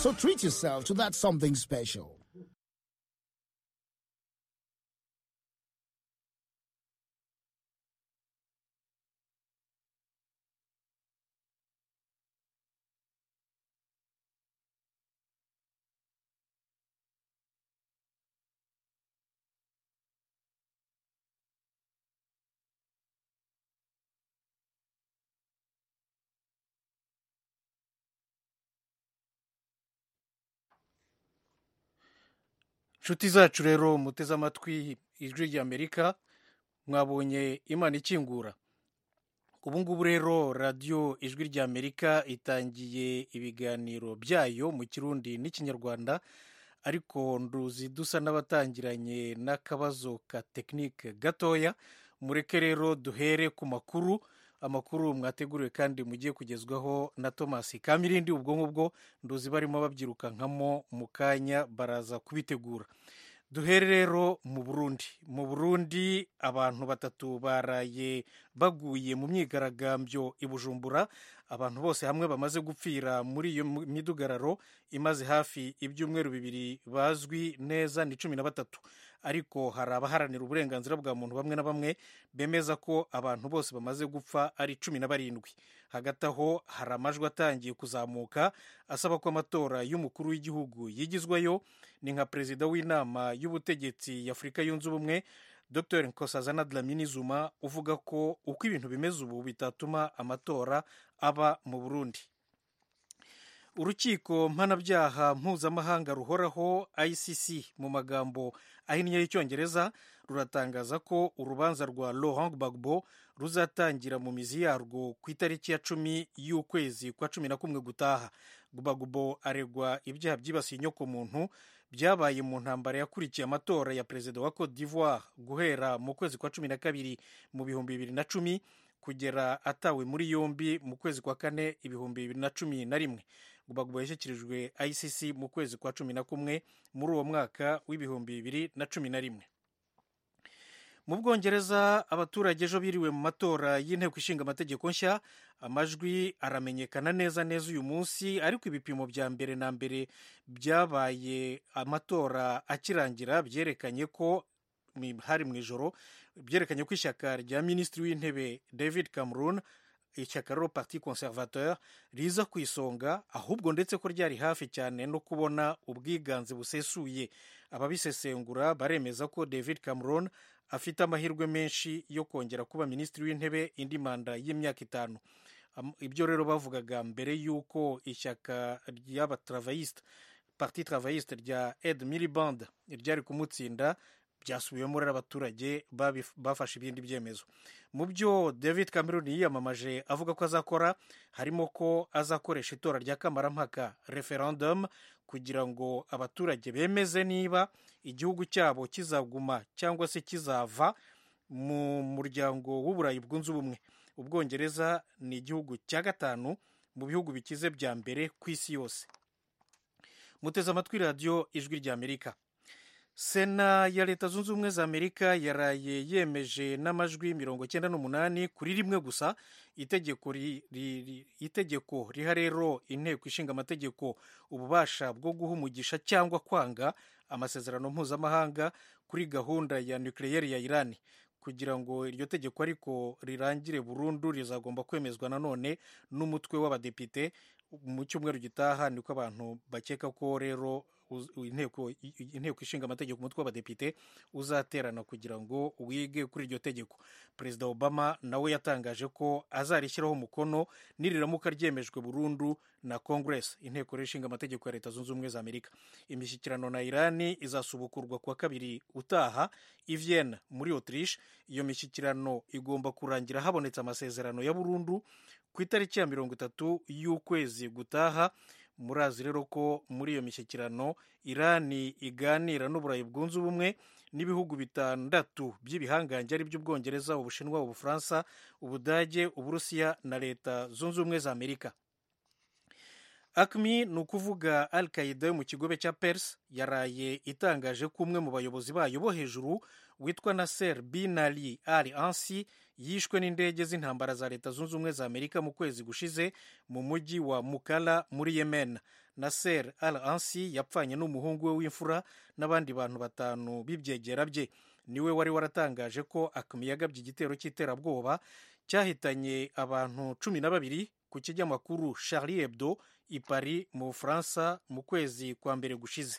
So treat yourself to that something special. inshuti zacu rero muteze amatwi ijwi ry'amerika mwabonye imana ikingura ubu ngubu rero radiyo ijwi ry'amerika itangiye ibiganiro byayo mu kirundi n'ikinyarwanda ariko nduzi dusa n'abatangiranye n'akabazo ka tekinike gatoya mureke rero duhere ku makuru amakuru mwateguriwe kandi mugiye kugezwaho na thomas kamirindi ubwo ngubwo nduzi barimo babyirukankamo mu kanya baraza kubitegura duhere rero mu burundi mu burundi abantu batatu baraye baguye mu myigaragambyo i bujumbura abantu bose hamwe bamaze gupfira muri iyo midugararo imaze hafi ibyumweru bibiri bazwi neza ni cumi na batatu ariko hari abaharanira uburenganzira bwa muntu bamwe na bamwe bemeza ko abantu bose bamaze gupfa ari cumi na barindwi hagati aho hari amajwi atangiye kuzamuka asaba ko amatora y'umukuru w'igihugu yigizwayo ni nka perezida w'inama y'ubutegetsi y'afurika yunze ubumwe dr nkosazana dlamini zuma uvuga ko uko ibintu bimeze ubu bitatuma amatora aba mu burundi urukiko mpanabyaha mpuzamahanga ruhoraho icc mu magambo ahinnye y'icyongereza ruratangaza ko urubanza rwa laurent gbagbo ruzatangira mu mizi yarwo ku itariki ya cumi y'ukwezi kwa cumi na kumwe gutaha gbagbo aregwa ibyaha byibasiye inyokomuntu byabaye mu ntambara yakurikiye amatora ya perezida wa cote d'ivoire guhera mu kwezi kwa cumi na kabiri mu bihumbi bibiri na cumi kugera atawe muri yombi mu kwezi kwa kane ibihumbi bibiri na cumi na rimwe gbagbo yashyikirijwe icc mu kwezi kwa cumi na kumwe muri uwo mwaka w'ibihumbi bibiri na cumi na rimwe mu bwongereza abaturage ejo biriwe mu matora y'inteko ishinga amategeko nshya amajwi aramenyekana neza neza uyu munsi ariko ibipimo bya mbere na mbere byabaye amatora akirangira byerekanye ko hari mu ijoro byerekanye ko ishyaka rya minisitiri w'intebe david cameron ishyaka rero parti conservateur riza ku isonga ahubwo ndetse ko ryari hafi cyane no kubona ubwiganze busesuye ababisesengura baremeza ko david cameron afite amahirwe menshi yo kongera kuba minisitiri w'intebe indi manda y'imyaka itanu ibyo rero bavugaga mbere y'uko ishyaka ry'abatravayiste parti travayiste rya ed miliband ryari kumutsinda byasubiwemo rero abaturage bafashe ibindi byemezo mu byo david cameron yiyamamaje avuga ko azakora harimo ko azakoresha itora rya kamarampaka referendum kugira ngo abaturage bemeze niba igihugu cyabo kizaguma cyangwa se kizava mu muryango w'uburayi bwunze ubumwe ubwongereza ni igihugu cya gatanu mu bihugu bikize bya mbere ku isi yose muteze amatwi radiyo ijwi ry'amerika sena ya leta zunze ubumwe za amerika yaraye yemeje n'amajwi mirongo cyenda n'umunani kuri rimwe gusa itegeko ri, ri, itegeko riha rero inteko ishinga amategeko ububasha bwo guha umugisha cyangwa kwanga amasezerano mpuzamahanga kuri gahunda ya nukiliyeri ya irani kugira ngo iryo tegeko ariko rirangire burundu rizagomba kwemezwa nanone n'umutwe w'abadepite mu cyumweru gitaha niko abantu bakeka ko rero inteko inteko ishinga amategeko umutwe w'abadepite uzaterana kugira ngo wige kuri iryo tegeko perezida obama nawe yatangaje ko azarishyiraho umukono niriramuka ryemejwe burundu na congress inteko ishinga amategeko ya leta zunze ubumwe za amerika imishyikirano na irani izasubukurwa kuwa kabiri utaha i Vienna muri autriche iyo mishyikirano igomba kurangira habonetse amasezerano ya burundu ku itariki ya mirongo itatu y'ukwezi gutaha murazi rero ko muri iyo mishyikirano irani iganira n'uburayi bwunze ubumwe n'ibihugu bitandatu by'ibihangange ari by'ubwongereza ubushinwa ubufaransa ubudage uburusiya na leta zunze ubumwe za amerika acmi ni ukuvuga al qaida yo mu kigobe cya pers yaraye itangaje ko umwe mu bayobozi bayo bo hejuru witwa naser bin ali al ansi yishwe n'indege z'intambara za leta zunze ubumwe za amerika mu kwezi gushize mu mujyi wa mukala muri yemen naser al ansi yapfanye n'umuhungu we w'imfura n'abandi bantu batanu b'ibyegera bye niwe wari waratangaje ko akmi yagabye igitero cy'iterabwoba cyahitanye abantu cumi na babiri ku kinyamakuru charlie hebdo i paris mu bufaransa mu kwezi kwa mbere gushize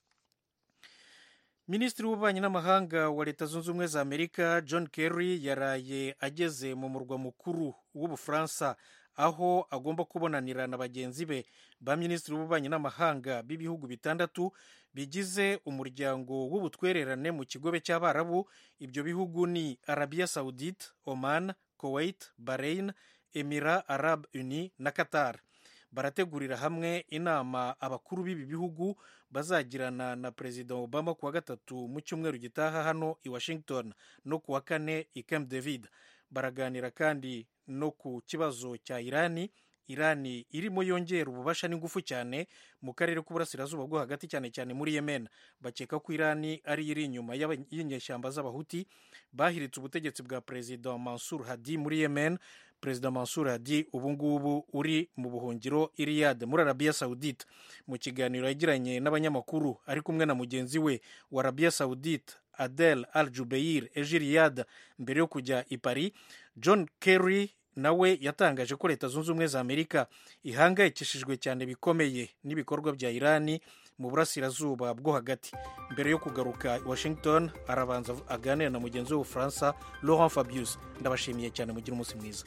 minisitiri w'ububanyi n'amahanga wa leta zunze ubumwe za amerika john kerry yaraye ageze mu murwa mukuru w'ubufaransa aho agomba kubonanira na bagenzi be ba minisitiri w'ububanyi n'amahanga b'ibihugu bitandatu bigize umuryango w'ubutwererane mu kigobe cy'abarabu ibyo bihugu ni arabia saudite oman kuwait bahrain emira arab uni na qatar barategurira hamwe inama abakuru b'ibi bihugu bazagirana na perezida obama kuwa gatatu mu cyumweru gitaha hano i washington no kuwa kane i camp david baraganira kandi no ku kibazo cya irani irani irimo yongera ububasha n'ingufu cyane mu karere k'uburasirazuba bwo hagati cyane cyane muri yemen bakeka ko irani ari iri inyuma y'inyeshyamba z'abahuti bahiritse ubutegetsi bwa perezida mansur hadi muri yemen perezida mansur hadi ubu ngubu uri mu buhungiro iriyade muri arabiya saudite mu kiganiro yagiranye n'abanyamakuru ari kumwe na mugenzi we wa arabiya saudite adel al jubeir ejo riyade mbere yo kujya i paris john kerry nawe yatangaje ko leta zunze ubumwe za amerika ihangayikishijwe cyane bikomeye n'ibikorwa bya irani mu burasirazuba bwo hagati mbere yo kugaruka i washington arabanza aganira na mugenzi w'ubufaransa laurent fabius ndabashimiye cyane mugire umunsi mwiza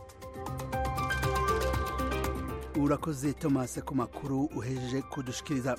urakoze thomas ku makuru uhejeje kudushikiriza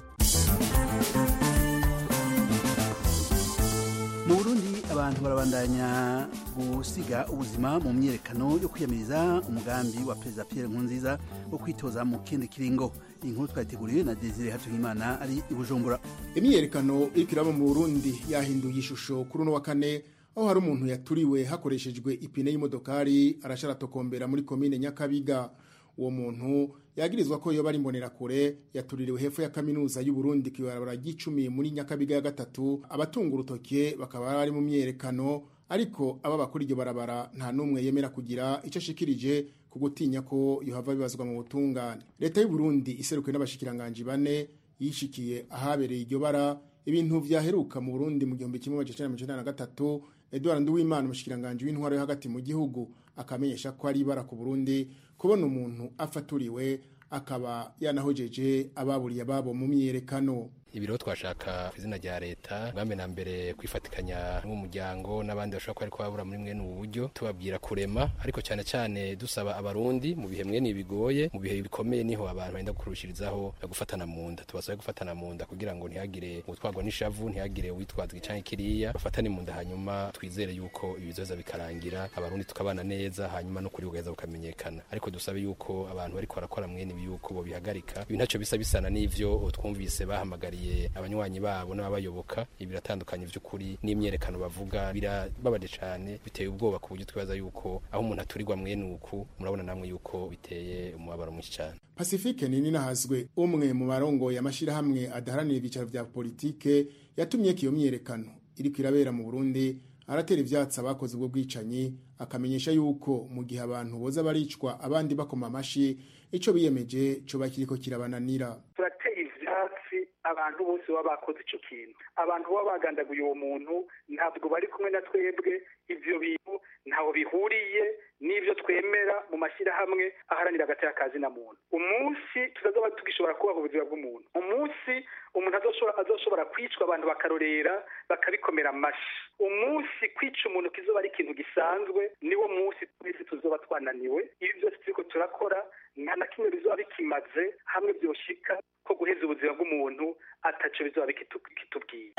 mu burundi abantu barabandanya gusiga ubuzima mu myiyerekano yo kwiyamiriza umugambi wa perezida pierre nkurunziza wo kwitoza mu kindi kiringo iyi nkuru twayiteguriwe na desire hatuyimana ari i bujumbura imyiyerekano iriko iraba mu burundi yahinduye ishusho kuri uno wa kane aho hari umuntu yaturiwe hakoreshejwe ipine y'imodokari arasharatokombera muri komine nyakabiga uwo muntu yagirizwa ko yoba ari imbonerakure yatuririwe hepfo ya kaminuza y'uburundi ku ibarabara ry'icumi muri nyakabiga ya gatatu abatunga urutoke bakaba bari mu myiyerekano ariko aba bakora iryo barabara nta n'umwe yemera kugira icyo ashikirije ku gutinya ko yohava bibazwa mu butungane leta y'uburundi iserukiwe n'abashikiranganji bane yishikiye ahabereye iryo bara ibintu vyaheruka mu burundi mu gihumbi kimwe amajana mirongo icenda na gatatu edward nduwimana umushikiranganji w'intwaro yo hagati mu gihugu akamenyesha ko ari ibara ku burundi kubona umuntu afaturiwe akaba yanahojeje ababuriye ababo mu myiyerekano ibiro twashaka ku izina rya leta bwambe na mbere kwifatikanya n'umuryango n'abandi bashobora kuba ariko babura muri mwene ubu buryo tubabwira kurema ariko cyane cyane dusaba abarundi mu bihe mwene bigoye mu bihe bikomeye niho abantu benda kurushirizaho gufatana mu nda tubasabe gufatana mu nda kugira ngo ntihagire utwagwa n'ishavu ntihagire uwitwaza igicanke kiriya bafatane mu nda hanyuma twizere yuko ibizoza bikarangira abarundi tukabana neza hanyuma no kuri bugaheza bukamenyekana ariko dusabe yuko abantu bariko barakora mwene ibi yuko bo bihagarika ibi ntacyo bisa bisana n'ivyo twumvise bahamagariye abanywanyi babo n'ababayoboka biratandukanye by'ukuri n'imyerekano bavuga birababaje cyane biteye ubwoba ku buryo twibaza yuko aho umuntu aturirwa mwene uku murabona namwe yuko biteye umubabaro mwinshi cyane pacifique nini nahazwe umwe mu barongoye amashyirahamwe adaharanira ibyicaro bya politike yatumye ko iyo myiyerekano iriko irabera mu burundi aratera ivyatsi abakoze ubwo bwicanyi akamenyesha yuko mu gihe abantu boza baricwa abandi bakoma amashi ico biyemeje co bakiriko kirabananira turateye ivyatsi abantu bose baba bakoze ico kintu abantu baba bagandaguye uwo muntu ntabwo bari kumwe na twebwe ivyo bintu ntaho bihuriye n'ivyo twemera mu mashyirahamwe aharanira agateka kazi na muntu umunsi tutazoba tugishobora kubaho ubuzima bw'umuntu umunsi umuntu azoshobora kwicwa abantu bakarorera bakabikomera amashi umunsi kwica umuntu kizoba ari ikintu gisanzwe niwo munsi twese tuzoba twananiwe ibi byose turiko turakora nta na kimwe bizoba bikimaze hamwe byoshika ko guheza ubuzima bw'umuntu ataco bizoba bikitubwiye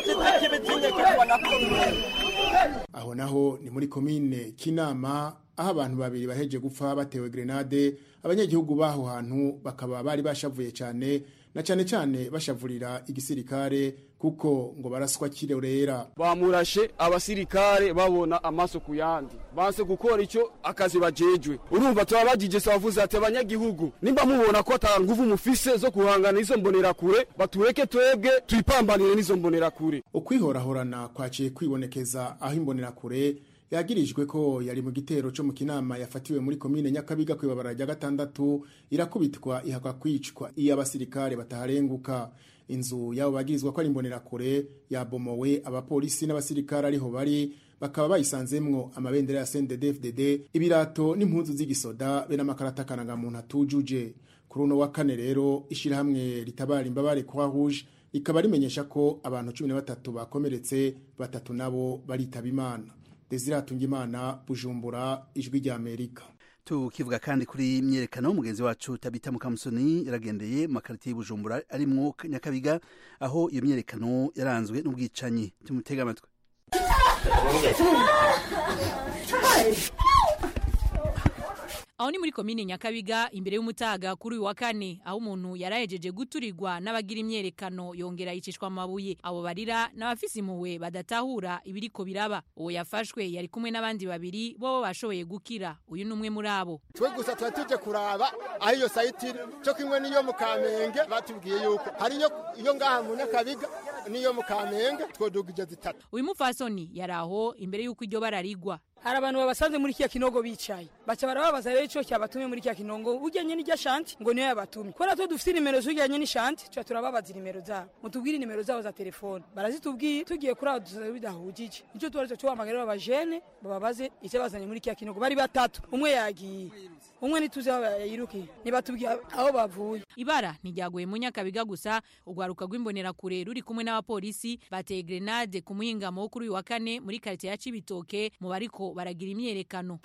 aho naho ni muri komine kinama aho abantu babiri baheje gupfa batewe grenade abanyagihugu baho hantu bakaba bari bashavuye cyane na cyane cyane bashavurira igisirikare kuko ngo baraswa kirorera bamurashe abasirikare babona amaso ku yandi banse gukora icyo akazi bajejwe urumva turabagije sabavuze ati abanyagihugu nimba mubona ko ata nguvu mufise zo guhangana izo mbonerakure batureke twebwe tuyipambanire n'izo mbonerakure ukwihorahorana kwaciye kwibonekeza aho imbonerakure yagirijwe ko yari mu gitero cyo mu kinama yafatiwe muri komine nyakabiga ku ibabara rya gatandatu irakubitwa ihakwa kwicwa iyo abasirikare bataharenguka inzu yabo bagirizwa ko ari imbonerakure yabomowe abapolisi n'abasirikare ariho bari bakaba bayisanzemwo amabendera ya CNDD-FDD ibirato n'impuzu z'igisoda be n'amakarata karangamuntu atujuje kuri uno wa kane rero ishirahamwe ritabara imbabare Croix Rouge rikaba rimenyesha ko abantu cumi na batatu bakomeretse batatu nabo baritaba imana Desire Hatungimana Bujumbura ijwi rya Amerika tukivuga kandi kuri myerekano mugenzi wacu tabita mukamusoni yaragendeye mu makaritiye y'ubujumbura arimwo nyakabiga aho iyo myerekano yaranzwe n'ubwicanyi tumutega amatwi aho ni muri komine nyakabiga imbere y'umutaga kuri uyu wa kane aho umuntu yarahejeje guturirwa n'abagira imyerekano yongera yicishwa amabuye abo barira n'abafise impuhwe badatahura ibiriko biraba uwo yafashwe yari kumwe n'abandi babiri bo bashoboye gukira uyu ni umwe muri abo twe gusa tuba tuje kuraba aho iyo sayiti iri cyo kimwe n'iyo mu kamenge batubwiye yuko hari iyo ngaha mu nyakabiga n'iyo mu kamenge twodugije zitatu uyu mupfasoni yari aho imbere y'uko iryo bararigwa hari abantu babasanze muri kiya kinogo bicaye baca barababaza rero ico cyabatumye muri kiya kinogo ujyanye n'irya shanti ngo niyo yabatumye kubera ko dufite nimero zujyanye n'ishanti tuca turababaza nimero zabo mutubwire nimero zabo za telefone barazitubwiye tugiye kuri aho dusaza bidahujije nicyo tubaretse tuhamagara abajene bababaze icyo bazanye muri kiya kinogo bari batatu umwe yagiye umwe ntituzi aho yayirukiye nibatubwiye aho bavuye ibara ntiryaguye mu nyakabiga gusa urwaruka rw'imbonerakure ruri kumwe n'abapolisi bateye grenade ku muhingamo wo kuri uyu wa kane muri karitsiye ya cibitoke mu bariko baragira imyerekano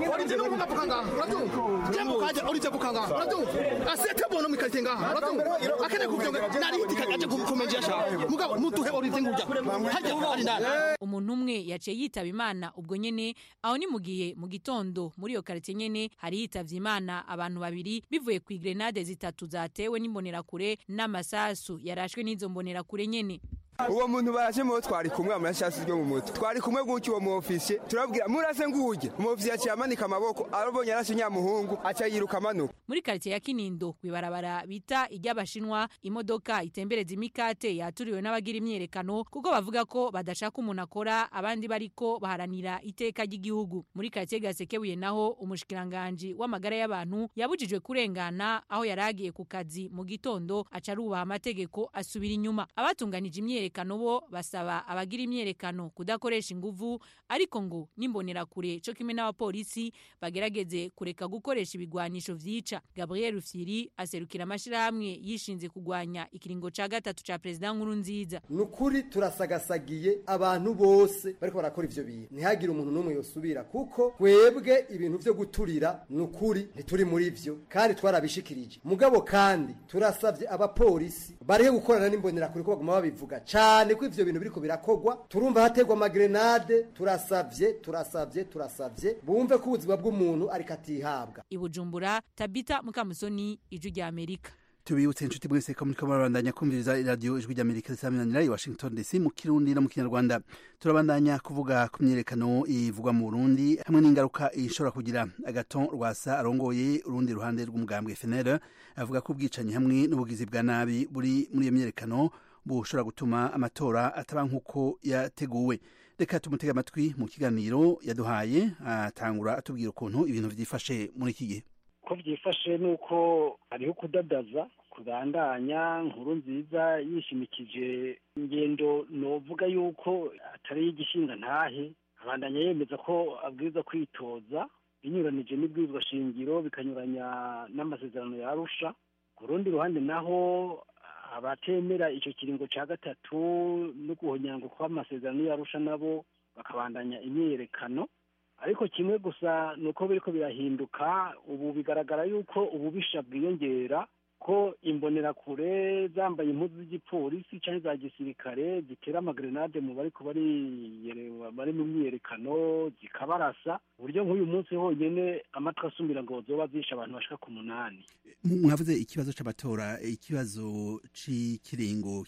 umuntu umwe yaciye yitaba imana ubwo nyene aho ni mu gihe mu gitondo muri iyo karitsiye nyene hari yitavye imana abantu babiri bivuye ku grenade zitatu zatewe n'imbonerakure n'amasasu yarashwe n'izo mbonerakure nyene uwo muntu baraje mu twari kumwe amashasi ryo mu mutwe twari kumwe gutyo uwo mu ofisiye turabwira murase nguje mu ofisiye yaciye amanika amaboko arabonye arashe nyamuhungu aca yiruka amanuka muri karitsiye ya kinindo kwibarabara bita iry'abashinwa imodoka itembereza imikate yaturiwe n'abagira imyerekano kuko bavuga ko badashaka umuntu akora abandi bariko baharanira iteka ry'igihugu muri karitsiye gasekebuye naho umushikiranganji w'amagara y'abantu yabujijwe kurengana aho yaragiye ku kazi mu gitondo aca arubaha amategeko asubira inyuma abatunganije imyerekano imyerekano bo basaba abagira imyerekano kudakoresha inguvu ariko ngo nimbonerakure cyo kimwe n'abapolisi bagerageze kureka gukoresha ibigwanisho vyica Gabriel Rufyiri aserukira amashirahamwe yishinze kugwanya ikiringo ca gatatu ca president nkuru nziza nukuri turasagasagiye abantu bose bariko barakora ivyo bintu ntihagire umuntu n'umwe yosubira kuko twebwe ibintu vyo guturira nukuri ntituri muri vyo kandi twarabishikirije mugabo kandi turasavye abapolisi barihe gukorana n'imbonerakure ko baguma babivuga cyane ko ivyo bintu biriko birakogwa turumva hategwa amagrenade turasavye turasavye turasavye bumve ko ubuzima bw'umuntu ariko atihabwa ibujumbura tabita mukamusoni iju rya amerika tubibutse inshuti mwese ko muriko murabandanya kumviriza iradiyo ijwi ry'amerika risaminanira i washington dc mu kirundi no mu kinyarwanda turabandanya kuvuga ku myerekano ivugwa mu burundi hamwe n'ingaruka ishobora kugira agaton rwasa arongoye urundi ruhande rw'umugambwe fnr avuga ko ubwicanyi hamwe n'ubugizi bwa nabi buri muri iyo myerekano bushobora gutuma amatora ataba nk'uko yateguwe reka tumutege amatwi mu kiganiro yaduhaye atangura atubwira ukuntu ibintu byifashe muri iki gihe ko byifashe ni uko hariho kudadaza kubandanya nkuru nziza yishimikije ingendo novuga yuko atari igishinga ntahe abandanya yemeza ko abwiza kwitoza binyuranije n'ibwirizwa shingiro bikanyuranya n'amasezerano ya arusha ku rundi ruhande naho abatemera icyo kiringo cya gatatu no guhonyango kw'amasezerano y'arusha nabo bakabandanya imyiyerekano ariko kimwe gusa ni uko biriko birahinduka ubu bigaragara yuko ububisha bwiyongera ko imbonerakure zambaye impuzu z'igipolisi cyangwa za gisirikare zitera amagrenade mu bariko bari mu myiyerekano zikabarasa uburyo nk'uyu munsi honyine amatwi asumira ngo zoba zishe abantu bashika ku munani mwavuze ikibazo c'amatora ikibazo c'ikiringo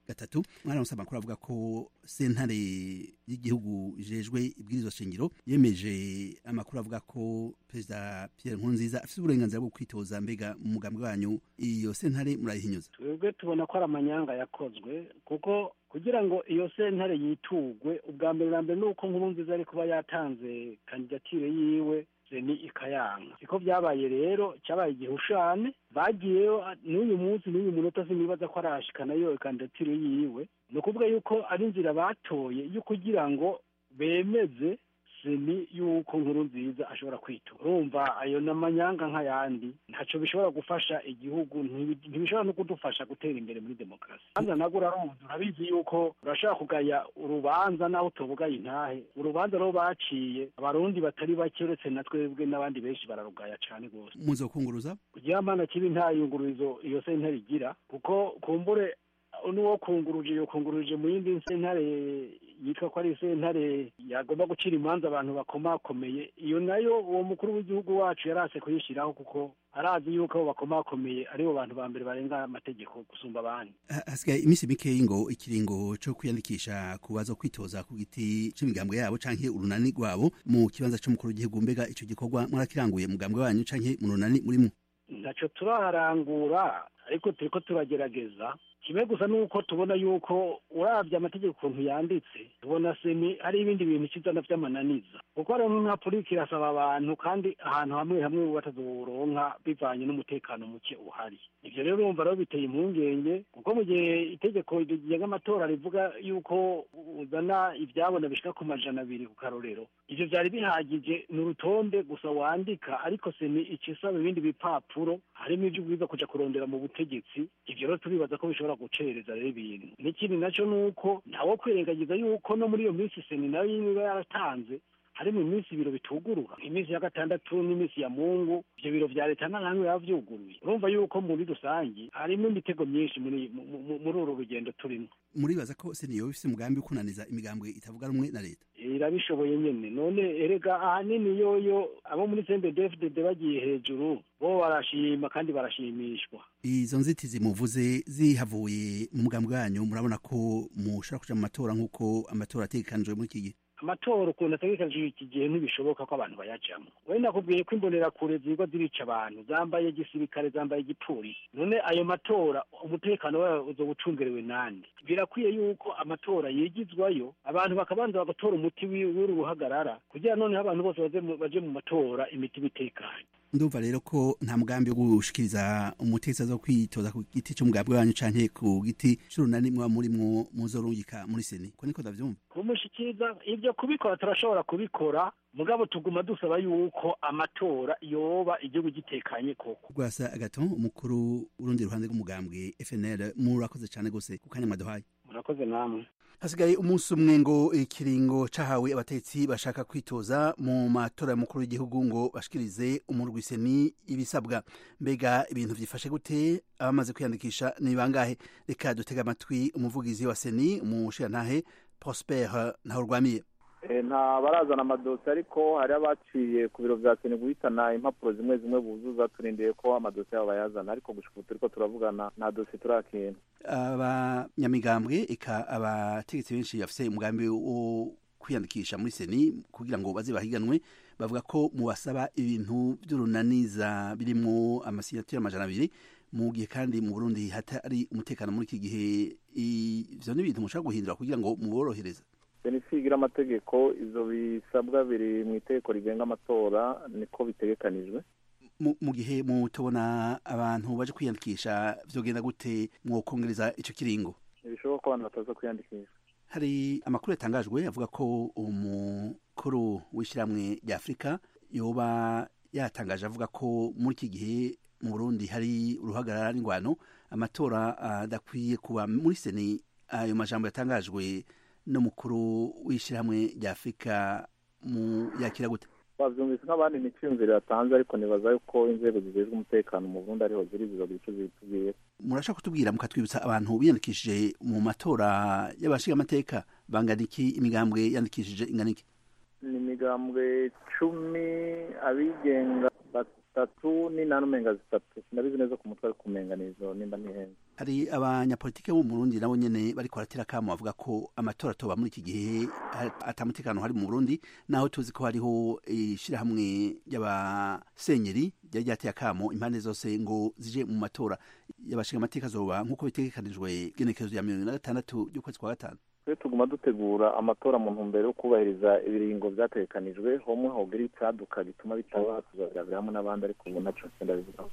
gatatu mwaramutse amakuru avuga ko sentare y'igihugu ijejwe ibwirizwa shingiro yemeje amakuru avuga ko perezida Pierre Nkurunziza afite uburenganzira bwo kwitoza mbega mu mugambi wanyu iyo sentare murayihinyuza twebwe tubona ko ari amanyanga yakozwe kuko kugira ngo iyo sentare yitugwe ubwa mbere na mbere ni uko Nkurunziza ari kuba yatanze kandidatire yiwe ni ikayanka siko byabaye rero cyabaye igihushane bagiyeyo n'uyu munsi n'uyu munota sinibaza ko arashikana yo kandidatire yiwe ni ukuvuga yuko ari inzira batoye yo kugira ngo bemeze seni yuko nkuru nziza ashobora kwitura urumva ayo ni amanyanga nk'ayandi ntacyo bishobora gufasha igihugu ntibishobora no kudufasha gutera imbere muri demokarasi hanze nabwo urarumva urabizi yuko urashobora kugaya urubanza naho utubugaye intahe urubanza rwo baciye abarundi batari bake uretse na twebwe n'abandi benshi bararugaya cyane rwose muzokunguruza kugira mana kibi nta yungururizo iyo sentare igira kuko kumbure n'uwo kunguruje yo kunguruje mu yindi sentare yitwa ko ari sentare yagomba gucira imanza abantu bakomakomeye iyo nayo uwo mukuru w'igihugu wacu yarase kuyishyiraho kuko arazi yuko abo bakomakomeye aribo bantu ba mbere barenga amategeko gusumba abandi hasigaye iminsi mikeyi ngo ikiringo cyo kwiyandikisha ku bazo kwitoza ku giti c'imigambwe yabo canke urunani rwabo mu kibanza c'umukuru w'igihugu mbega ico gikorwa mwarakiranguye mugambwe wanyu canke mu runani murimo ntaco turaharangura ariko turiko turagerageza kimwe gusa nuko tubona yuko urabye amategeko ukuntu yanditse tubona seni hari ibindi bintu kizana vy'amananiza kuko rero nka polisi irasaba abantu kandi ahantu hamwe hamwe batazoronka bivanye n'umutekano muke uhari ivyo rero urumva rero biteye impungenge kuko mu gihe itegeko rigenga amatora rivuga yuko uzana ivyabona bishika ku majana abiri ku karorero ivyo vyari bihagije ni urutonde gusa wandika ariko seni ica isaba ibindi bipapuro harimo ivyo ubwiza kuja kurondera mu butegetsi ivyo rero turibaza ko bishobora gucereza rero ibintu n'ikindi naco nuko ntawo kwirengagiza yuko no muri iyo minsi seni nayo nyine iba yaratanze harimo iminsi ibiro bitugurura iminsi ya gatandatu n'iminsi ya mungu ivyo biro vya leta nta namwe biba vyuguruye urumva yuko muri rusangi harimo imitego myinshi muri muri uru rugendo turimo muribaza ko seni yoba ifise umugambi wo kunaniza imigambwe itavuga rumwe na leta irabishoboye nyene none erega ahanini yoyo abo muri CNDD-FDD bagiye hejuru bo barashima kandi barashimishwa izo nzitizi muvuze zihavuye mu mugambi wanyu murabona ko mushobora kuja mu matora nk'uko amatora ategekanijwe muri iki gihe amatora ukuntu ategekanijwe iki gihe ntibishoboka ko abantu bayajamwo we nakubwiye ko imbonerakure zirwa zirica abantu zambaye igisirikare zambaye igipolisi none ayo matora umutekano wayo uzoba ucungerewe nande birakwiye yuko amatora yigizwayo abantu bakabanza bagatora umuti w'uru ruhagarara kugira noneho abantu bose baje mu matora imitima itekanye ndumva rero ko nta mugambi wo gushikiriza umutegetsi zo kwitoza ku giti c'umugambi wanyu canke ku giti c'urunani mwa murimwo muzorungika muri seni ko niko ndavyumva kumushikiriza ivyo kubikora turashobora kubikora mugabo tuguma dusaba yuko amatora yoba igihugu gitekanye koko rwasa agato umukuru urundi ruhande rw'umugambwe FNL murakoze cane gose ku kanya mwaduhaye murakoze namwe hasigaye umunsi umwe ngo ikiringo cahawe abatetsi bashaka kwitoza mu matora y'umukuru w'igihugu ngo bashikirize umurwiseni ibisabwa mbega ibintu vyifashe gute abamaze kwiyandikisha ni bangahe reka dutega amatwi umuvugizi wa seni umushirantahe prosper ntahurwamiye nta barazana amadosiye ariko hari abaciye ku biro bya seni guhitana impapuro zimwe zimwe buzuza turindiye ko amadosiye yabo bayazana ariko gushika ubu turiko turavugana nta dosiye turakira abanyamigambwe eka abategetsi benshi bafise umugambi wo kwiyandikisha muri seni kugira ngo baze bahiganwe bavuga ko mubasaba ibintu vy'urunaniza birimwo amasinyatire amajana abiri mu gihe kandi mu burundi hatari umutekano muri iki gihe ivyo ni ibintu mushobora guhindura kugira ngo muborohereze senisigira amategeko ivyo bisabwa biri mu itegeko rigenga amatora niko bitegekanijwe mu gihe mutubona abantu baje kwiyandikisha vyogenda gute mwokongereza ico kiringo ntibishoboka ko abantu bataza kwiyandikisha hari amakuru yatangajwe avuga ko umukuru w'ishyirahamwe rya afurika yoba yatangaje avuga ko muri iki gihe mu burundi hari uruhagarara n'ingwano amatora adakwiye kuba muri seni ayo majambo yatangajwe n'umukuru w'ishyirahamwe rya afurika mu yakira gute bavyumvise nk'abandi ni iciyumviro yatanze ariko nibaza yuko inzego zijejwe umutekano mu burundi ariho ziri zizogira ico zitubwira murashaka kutubwira mukatwibutsa abantu biyandikishije mu matora y'abashinga amateka bangana iki imigambwe yandikishije ingana iki ni imigambwe cumi abigenga zitatu n'inani umenga zitatu sinabizi neza ku mutwe ariko umenga nizo nimba nihenze hari abanyapolitike bo mu Burundi nabo nyene bariko baratera kamo bavuga ko amatora atoba muri iki gihe atamutekano hari mu Burundi naho tuzi ko hariho ishirahamwe ry'abasenyeri ryari ryateye akamo impande zose ngo zije mu matora y'abashinga amateka azoba nk'uko bitegekanijwe genekerezo ya mirongo na gatandatu y'ukwezi kwa gatanu twe tuguma dutegura amatora mu ntumbero yo kubahiriza ibiringo vyategekanijwe homwe hogira icaduka gituma bitaba tuzabiravira hamwe n'abandi ariko ubu naco ndabivuga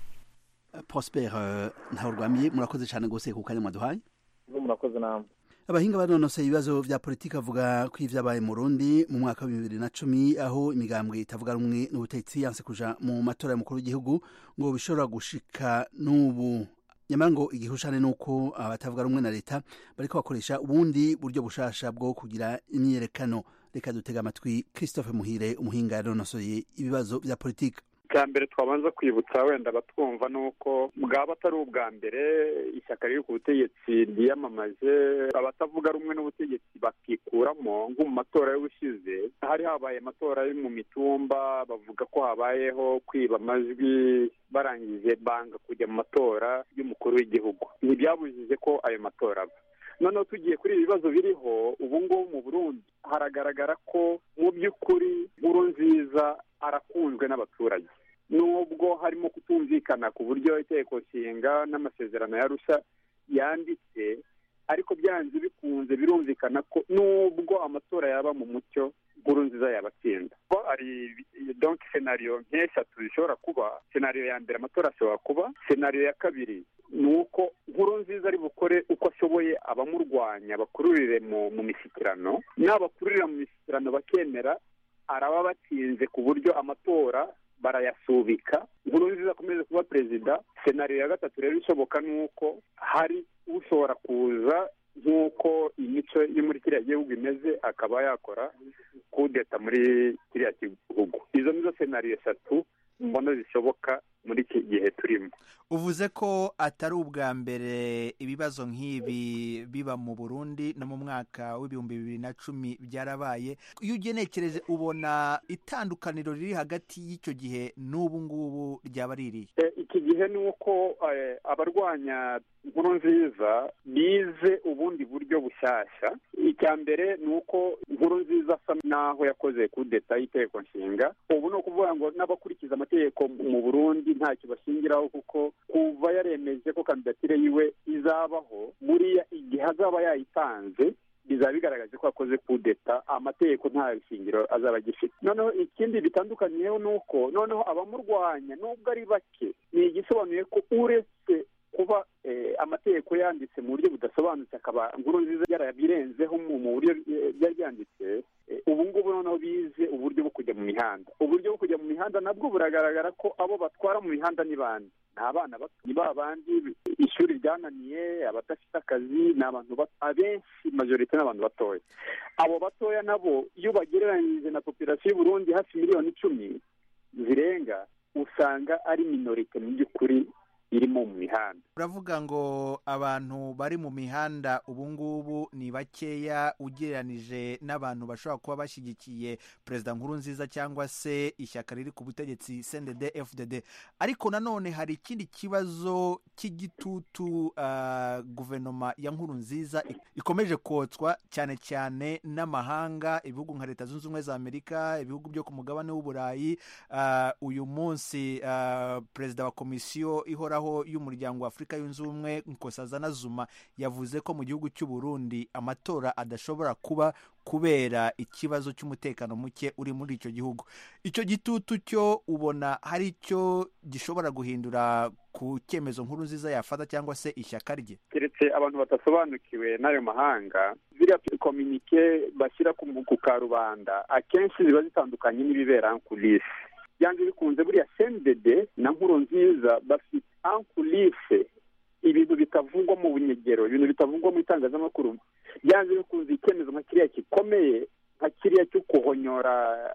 Prosper ntawe rwamiye murakoze cyane gose ku kanya mwaduhaye murakoze namwe abahinga banonoseye ibibazo vya politiki avuga ko ivyabaye mu Burundi mu mwaka wa bibiri na cumi aho imigambwe itavuga rumwe n'ubutegetsi yanse kuja mu matora y'umukuru w'igihugu ngo bishobora gushika n'ubu nyamara ngo igihushane nuko abatavuga rumwe na leta bariko bakoresha ubundi buryo bushasha bwo kugira imyiyerekano reka dutega amatwi Christophe Muhire umuhinga yanonosoye ibibazo vya politiki bwa mbere twabanza kwibutsa wenda abatwumva ni uko bwaba atari ubwa mbere ishyaka riri ku butegetsi ryiyamamaje abatavuga rumwe n'ubutegetsi bakikuramo nko mu matora y'ubushize hari habaye amatora yo mu mitumba bavuga ko habayeho kwiba amajwi barangije banga kujya mu matora y'umukuru w'igihugu ntibyabujije ko ayo matora aba noneho tugiye kuri ibi bibazo biriho ubu ngubu mu burundi haragaragara ko mu by'ukuri nkuru nziza arakunzwe n'abaturage nubwo harimo kutumvikana ku buryo itegeko nshinga n'amasezerano yarusha yanditse ariko byanze bikunze birumvikana ko nubwo amatora yaba mu mucyo nkuru nziza yabatsinda hari donk senariyo nk'eshatu zishobora kuba senariyo ya mbere amatora ashobora kuba senariyo ya kabiri ni uko nkuru nziza ari bukore uko ashoboye abamurwanya bakururire mu mishyikirano n'abakururira mu mishyikirano bakemera araba batsinze ku buryo amatora barayasubika nkuru nziza akomeze kuba perezida senariyo ya gatatu rero ishoboka ni uko hari ushobora kuza nk'uko imico yo muri kiriya gihugu imeze akaba yakora kudeta muri kiriya gihugu izo nizo senariyo eshatu mbona zishoboka muri iki gihe turimo uvuze ko atari ubwa mbere ibibazo nk'ibi biba mu burundi no mu mwaka w'ibihumbi bibiri na cumi byarabaye iyo ugenekereje ubona itandukaniro riri hagati y'icyo gihe n'ubu ngubu ryaba ririye iki gihe ni uko abarwanya nkuru nziza bize ubundi buryo bushyashya icya mbere ni uko nkuru nziza asa n'aho yakoze kudeta y'iteko nshinga ubu ni ukuvuga ngo n'abakurikiza amategeko mu burundi ntacyo bashingiraho kuko kuva yaremeje ko kandidatire yiwe izabaho buriya igihe azaba yayitanze bizaba bigaragaje ko yakoze kudeta amategeko nta shingiro azaba agifite noneho ikindi bitandukaniyeho ni uko noneho abamurwanya nubwo ari bake ni igisobanuye ko uretse kuba amategeko yanditse mu buryo budasobanutse akaba nkuru nziza yarabirenzeho mu buryo byari byanditse ubu ngubu noneho bize uburyo bwo kujya mu mihanda uburyo bwo kujya mu mihanda nabwo buragaragara ko abo batwara mu mihanda ni bande ni abana bato ni ba bandi ishuri ryananiye abadafite akazi ni abantu bato abenshi majorite ni abantu batoya abo batoya nabo iyo bagereranyije na popirasiyo y'uburundi hafi miliyoni icumi zirenga usanga ari minorite mu by'ukuri irimo mu mihanda uravuga ngo abantu bari mu mihanda ubu ngubu ni bakeya ugereranije n'abantu bashobora kuba bashyigikiye perezida nkuru nziza cyangwa se ishyaka riri ku butegetsi cndd fdd ariko nanone hari ikindi kibazo cy'igitutu uh, guverinoma ya nkuru nziza ikomeje kotswa cyane cyane n'amahanga ibihugu nka leta zunze ubumwe za amerika ibihugu byo ku mugabane w'uburayi uh, uyu munsi uh, perezida wa komisiyo ihoraho y'umuryango wa afurika yunze ubumwe nkosazana zuma yavuze ko mu gihugu cy'u Burundi amatora adashobora kuba kubera ikibazo cy'umutekano muke uri muri icyo gihugu icyo gitutu cyo ubona hari icyo gishobora guhindura ku cyemezo nkuru nziza yafata cyangwa se ishyaka rye keretse abantu badasobanukiwe n'ayo mahanga ziriya kominike bashyira ku karubanda akenshi ziba zitandukanye n'ibibera kulisi byanze bikunze buriya sendede na nkuru nziza bafite ankulise ibintu bitavugwa mu bunyegero ibintu bitavugwa mu itangazamakuru byanze bikunze icyemezo nka kiriya gikomeye nka kiriya cyo kuhonyora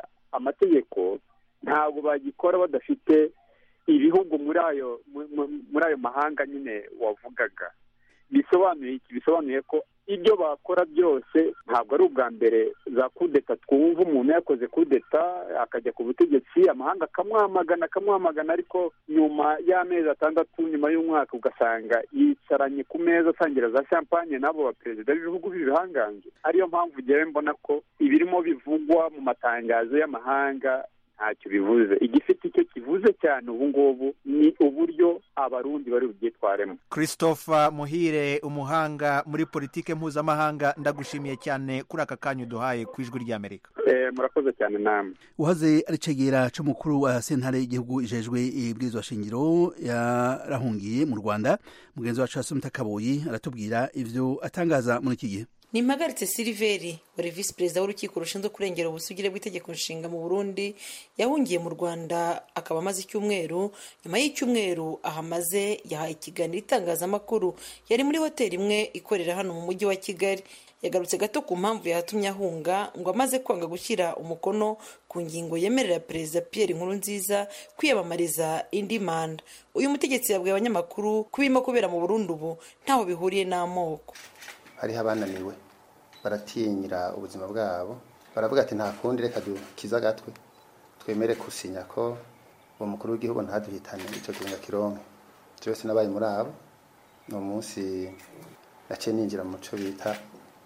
amategeko ntabwo bagikora badafite ibihugu muri ayo muri ayo mahanga nyine wavugaga bisobanuye iki bisobanuye ko ibyo bakora byose ntabwo ari ubwa mbere za kudeta twumva umuntu yakoze kudeta akajya ku butegetsi amahanga akamwamagana akamwamagana ariko nyuma y'amezi atandatu nyuma y'umwaka ugasanga yicaranye ku meza asangira za champagne n'abo baperezida b'ibihugu b'ibihangange ariyo mpamvu ngewe mbona ko ibirimo bivugwa mu matangazo y'amahanga ntacyo bivuze igifite icyo kivuze cyane ubu ngubu ni uburyo abarundi bari bubyitwaremo christopher muhire umuhanga muri politike mpuzamahanga ndagushimiye cyane kuri aka kanya uduhaye ku ijwi ry'amerika Eh, murakoze cyane namwe uhaze ari cegera c'umukuru wa sentare y'igihugu ijejwe ibwirizwa shingiro yarahungiye mu rwanda mugenzi wacu asumita kaboyi aratubwira ivyo atangaza muri iki gihe ni impagaritse siliveri wari visi perezida w'urukiko rushinzwe kurengera ubusugire bw'itegeko nshinga mu burundi yahungiye mu rwanda akaba amaze icyumweru nyuma y'icyumweru ahamaze yahaye ikiganiro itangazamakuru yari muri hoteli imwe ikorera hano mu mujyi wa kigali yagarutse gato ku mpamvu yatumye ahunga ngo amaze kwanga gushyira umukono ku ngingo yemerera perezida pierre nkurunziza kwiyamamariza indi manda uyu mutegetsi yabwiye abanyamakuru ko ibirimo kubera mu burundi ubu ntaho bihuriye n'amoko hariho abananiwe baratinyira ubuzima bwabo baravuga ati nta kundi reka dukize agatwe twemere gusinya ko uwo mukuru w'igihugu ntaduhitane icyo kiringa kironke cyose nabaye muri abo ni umunsi naciye ninjira mu muco bita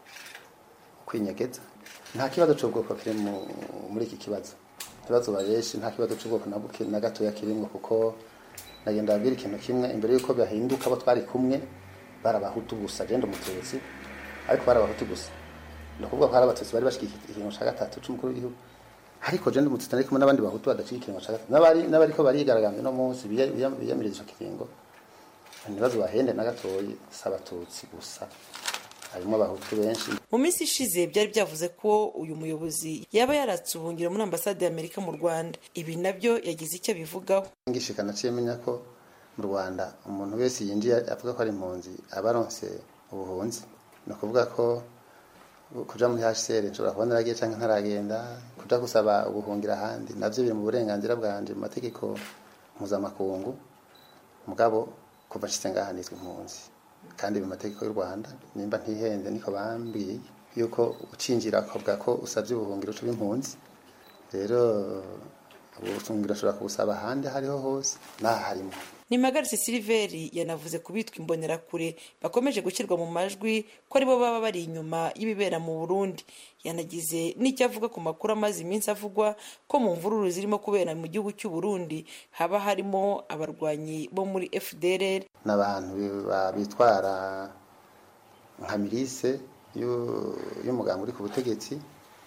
kwinyegeza nta kibazo cy'ubwoko kiri mu- muri iki kibazo ikibazo babeshi nta kibazo cy'ubwoko na buke- na gatoya kirimo kuko nagenda babwira ikintu kimwe imbere y'uko bahinduka abo twari kumwe barabahutu gusa genda umututsi ariko barabahutu gusa ni ukuvuga ko hari abatutsi bari bashyigikiye ikiringo cya gatatu cy'umukuru w'igihugu ariko genda umututsi ari kumwe n'abandi bahutu badashyigikiye ikiringo cya gatatu n'abari n'abariko barigaragambya uno munsi biya- biya- biyamiriza icyo kiringo ntibazo bahende na gatoyi si abatutsi gusa harimo abahutu benshi mu minsi ishize byari byavuze ko uyu muyobozi yaba yaratse ubuhungiro muri ambasade y'amerika mu rwanda ibi nabyo yagize icyo abivugaho ngishika naciye menya ko mu rwanda umuntu wese yinjiye avuga ko ari impunzi aba aronse ubuhunzi ni ukuvuga ko kuja muri hcr nshobora kuba naragiye canke ntaragenda kuja gusaba ubuhungira ahandi navyo biri mu burenganzira bwanje mu mategeko mpuzamakungu mugabo kuva nshitse ngaha nitwa impunzi kandi mu mategeko y'u rwanda nimba ntihenze niko bambwiye yuko ucinjira ukavuga ko usabye ubuhungiro uca uba impunzi rero ubuhungiro ushobora kubusaba ahandi aho ariho hose n'aha harimo nimagaritse siliveri yanavuze ku bitwa imbonerakure bakomeje gushyirwa mu majwi ko aribo baba bari inyuma y'ibibera mu burundi yanagize n'icyo avuga ku makuru amaze iminsi avugwa ko mu mvururu zirimo kubera mu gihugu cy'u burundi haba harimo abarwanyi bo muri fdrr n'abantu ba- bitwara nka mirise y'u- y'umuganga uri ku butegetsi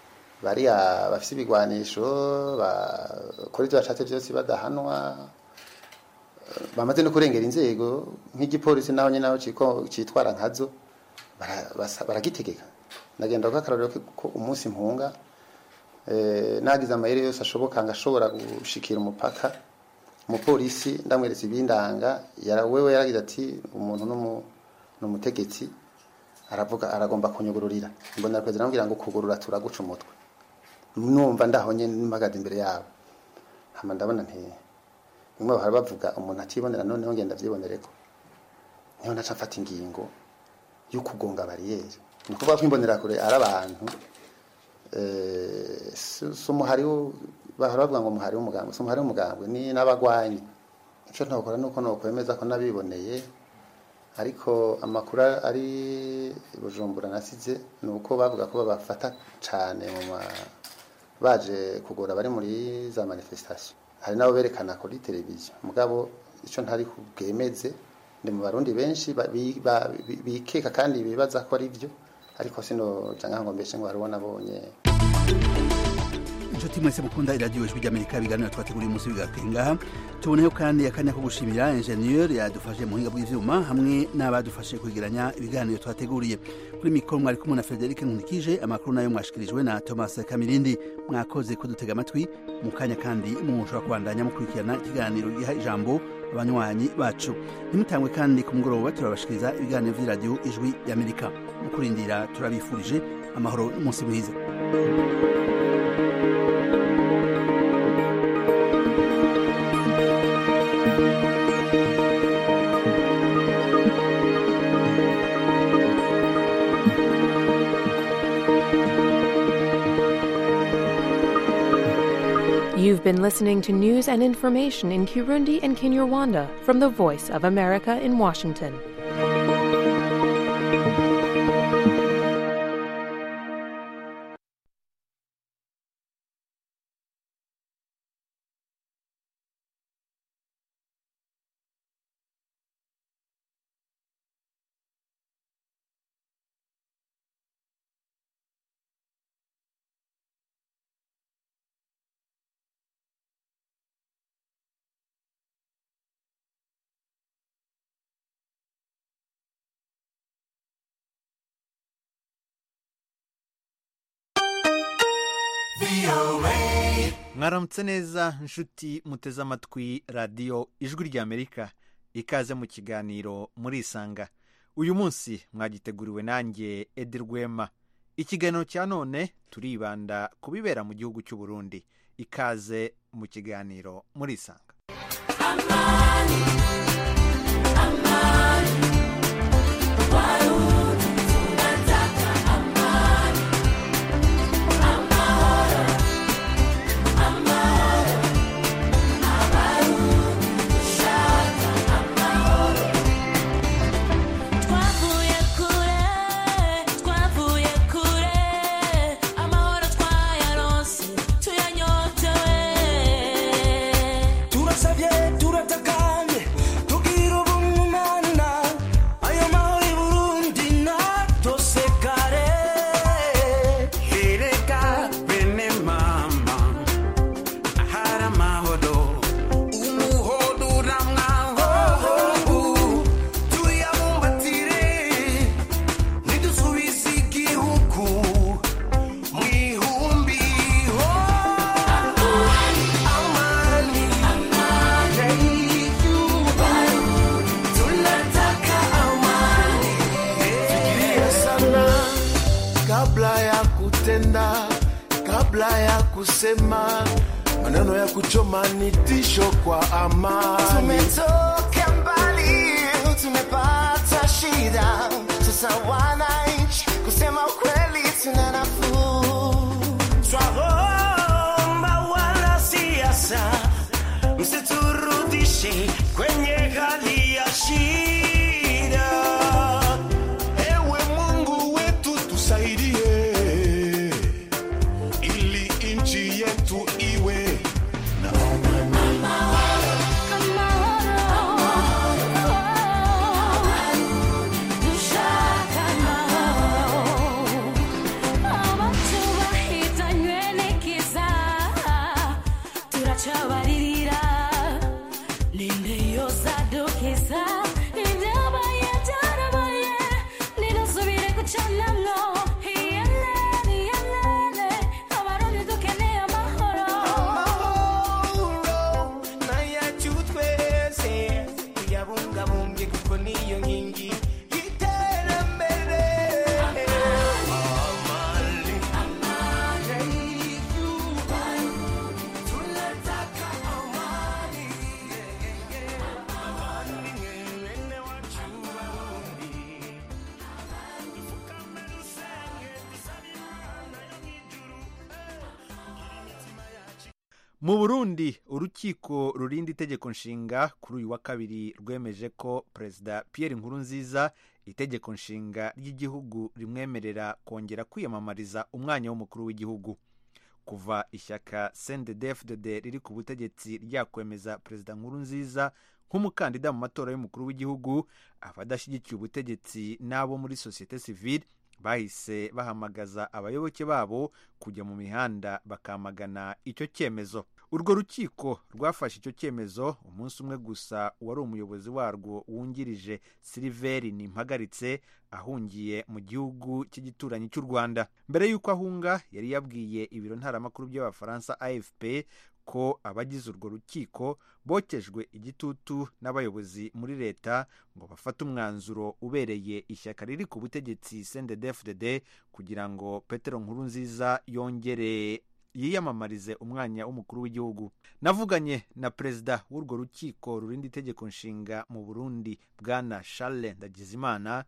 bariya bafise ibigwanisho bakora ibyo bashatse byose badahanwa eh, bamaze no kurengera inzego nk'igipolisi naho nyine naho ciko- citwara nkazo bara- basa- baragitegeka nagenda kuko ko umunsi mpunga eh, nagize amayeri yose ashoboka ngashobora gushikira umupaka umupolisi ndamweretse ibindanga yara wewe yaragize ati umuntu n'umu- n'umutegetsi aravuga aragomba kunyugururira mbona kwezi namubwira ngo kugurura turaguca umutwe numva ndaho nyene mpagaze imbere yabo hama ndabona nti bimwe bahora bavuga umuntu atibonera noneho ngenda vyibonereko niho naca mfata ingingo yo kugonga bariyeri ni ukuvuga ko imbonerakure ari abantu eh, si si umuhari wo- bahora bavuga ngo umuhari w'umugambwe si umuhari w'umugambwe ni n'abagwanyi icyo ntokora nuko nokwemeza ko nabiboneye ariko amakuru ari i bujumbura nasize ni uko bavuga ko babafata cyane mu ma baje kugura bari muri za manifestation hari nabo berekana kuri televiziyo mugabo icyo ntari bwemeze ni mu barundi benshi ba- bi- ba- bi- bikeka kandi bibaza ko ari byo ariko sino janga ngo mbeshe ngo hariho nabonye inshuti mwese mukunda iradiyo ijwi ry'amerika ibiganiro twateguriye umunsi bigaruke ngaha tuboneyeho kandi akanya ko gushimira enjeniyeri yadufashe mu buhinga bw'ivyuma hamwe n'abadufashe kwegeranya ibiganiro twateguriye kuri mikoro mwari kumwe na frederic nkunikije amakuru nayo mwashikirijwe na thomas kamirindi mwakoze kudutega amatwi mu kanya kandi mushobora kubandanya mukurikirana ikiganiro giha ijambo abanywanyi bacu ntimutangwe kandi ku mugoroba turabashikiriza ibiganiro vy'iradiyo ijwi ry'amerika mu kurindira turabifurije amahoro n'umunsi mwiza You've been listening to news and information in Kirundi and Kinyarwanda from the Voice of America in Washington. mwaramutse neza nshuti muteze amatwi radiyo ijwi ry'amerika ikaze mu kiganiro murisanga uyu munsi mwagiteguriwe nanjye edi rwema ikiganiro cya none turibanda ku bibera mu gihugu cy'u Burundi ikaze mu kiganiro murisanga Twavuye kure, twavuye kure, amahoro twayaronse, tuyanyotewe. turasabye turatakanye tugira ubumana ayo mahoro i burundi natosekare ereka bene mama ahari amahoro umuhodo uramwahobu tuyabumbatire nidusubize igihugu mu ihumbi ho amani tunataka amani fikiria sana kabla ya kutenda kabla ya kusema maneno ya kuchoma ni tisho kwa amani Tumetoka mbali, tumepata shida, sasa wananchi, kusema ukweli tuna nafuu. Twaomba wanasiasa msiturudishe kwenye hali ya shida. Ewe Mungu wetu tusaidie, ili nchi yetu iwe na Dushaka amahoro, abatubahitanywe n'ikiza, turacabaririra ninde yosadukiza ibyabaye byarabaye ninasubire gucanamwo iyelene iyelene abarundi dukeneye amahoro nayacu twese tuyabungabunge kuko niyo nkingi y'iterambere amani tunataka amani bene wacu barundi dupfukame dusenge dusabe imana yo mw'ijuru imitima yacu mu burundi urukiko rurinda itegeko nshinga kuri uyu wa kabiri rwemeje ko perezida pierre nkurunziza itegeko nshinga ry'igihugu rimwemerera kongera kwiyamamariza umwanya w'umukuru w'igihugu kuva ishyaka cndfdd riri ku butegetsi ryakwemeza perezida nkurunziza nk'umukandida mu matora y'umukuru w'igihugu abadashyigikiye ubutegetsi n'abo muri sosiyete sivile bahise bahamagaza abayoboke babo kujya mu mihanda bakamagana icyo cyemezo urwo rukiko rwafashe icyo cyemezo umunsi umwe gusa wari umuyobozi warwo wungirije siliveri nimpagaritse ahungiye mu gihugu cy'igituranyi cy'u rwanda mbere y'uko ahunga yari yabwiye ibiro ntaramakuru by'abafaransa afp ko abagize urwo rukiko bokejwe igitutu n'abayobozi muri leta ngo bafate umwanzuro ubereye ishyaka riri ku butegetsi cndfdd kugira ngo petero nkurunziza yongere yiyamamarize umwanya w'umukuru w'igihugu navuganye na perezida w'urwo rukiko rurinda itegeko nshinga mu burundi bwana charles ndagizimana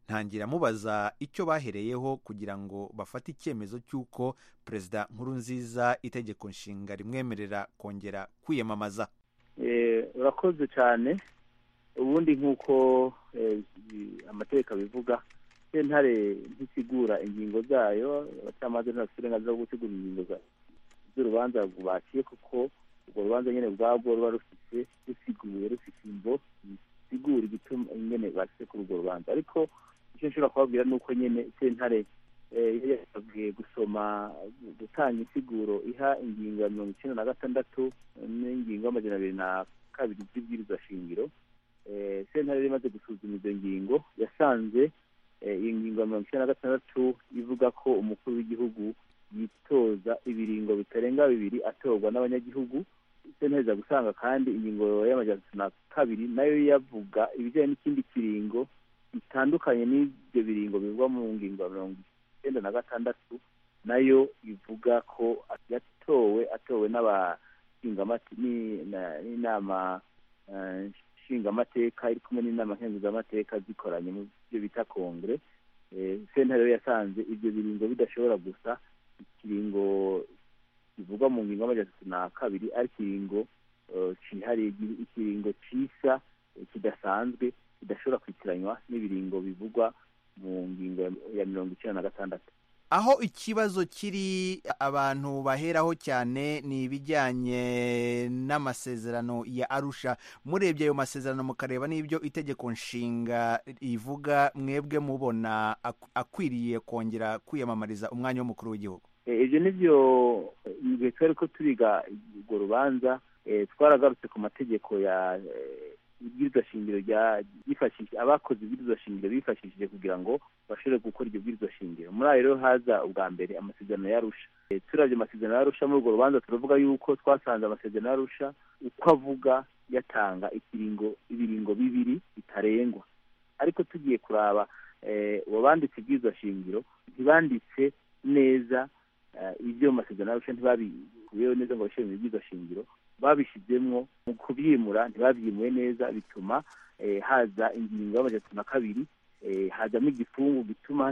ntangira mubaza icyo bahereyeho kugira ngo bafate icyemezo cy'uko perezida nkurunziza itegeko nshinga rimwemerera kongera kwiyamamaza Eh, urakoze cyane ubundi nk'uko eh, i- amategeko abivuga sentare ntisigura ingingo zayo abacamanza ntibafite uburenganzira bwo gutegura ingingo za- z'urubanza baciye kuko urwo rubanza nyine ubwabwo ruba rufite rusiguye rufite imvo zisigura igituma nyine bashyize kuri urwo rubanza ariko icyo nshobora kubabwira ni uko nyine sentare eh, yari yasabwe gusoma gutanga insiguro iha ingingo ya mirongo icyenda na gatandatu n'ingingo y'amajana abiri na kabiri z'ibwirizwa shingiro Eh, sentare yari imaze gusuzuma izo ngingo yasanze eh, iyi ngingo ya mirongo icyenda na gatandatu ivuga ko umukuru w'igihugu yitoza ibiringo bitarenga bibiri atorwa n'abanyagihugu sentare iza gusanga kandi ingingo y'amajana atatu na kabiri nayo yavuga ibijyanye n'ikindi kiringo bitandukanye n'ibyo biringo bivugwa mu ngingo ya mirongo icyenda na gatandatu nayo ivuga ko yatowe atowe n'abashingamate ni- na- n'inama eh, nshingamateka iri kumwe n'inama nkenguzamateka zikoranye mu byo bita kongere Eh, sentare rero yasanze ibyo biringo bidashobora gusa ikiringo kivugwa mu ngingo y'amajana atatu na kabiri ari ikiringo eh, cyihariye gi- ikiringo cisa eh, kidasanzwe kidashobora kwitiranywa n'ibiringo bivugwa mu ngingo ya- ya mirongo icyenda na gatandatu aho ikibazo kiri abantu baheraho cyane ni ibijyanye n'amasezerano ya arusha murebye ayo masezerano mukareba n'ibyo itegeko nshinga rivuga mwebwe mubona ak- akwiriye kongera kwiyamamariza umwanya w'umukuru w'igihugu Eh, ibyo ni byo mu gihe twari ko turiga urwo rubanza eh, twaragarutse ku mategeko ya eh, ibwirizwa shingiro rya ryifashishije abakoze ibwirizwa shingiro bifashishije kugira ngo bashobore gukora iryo bwirizwa shingiro muri ayo rero haza ubwa mbere amasezerano y'arusha Eh, turavye amasezerano y'arusha muri urwo rubanza turavuga yuko twasanze amasezerano y'arusha uko avuga yatanga ikiringo ibiringo bibiri bitarengwa ariko tugiye kuraba eh, uwabanditse ibwirizwa shingiro ntibanditse neza eh, ibyo mu masezerano y'arusha ntibabikuyeho neza ngo babishyire mu ibwirizwa shingiro babishyizemwo mu kubyimura ntibabyimuye neza bituma eh, haza ingingo y'amajana atatu na kabiri eh, hazamo igifungu gituma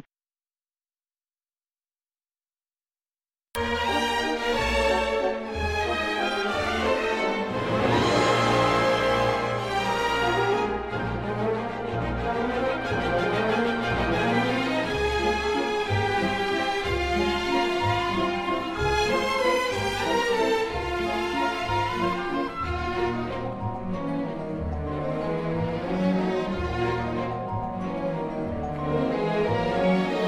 Thank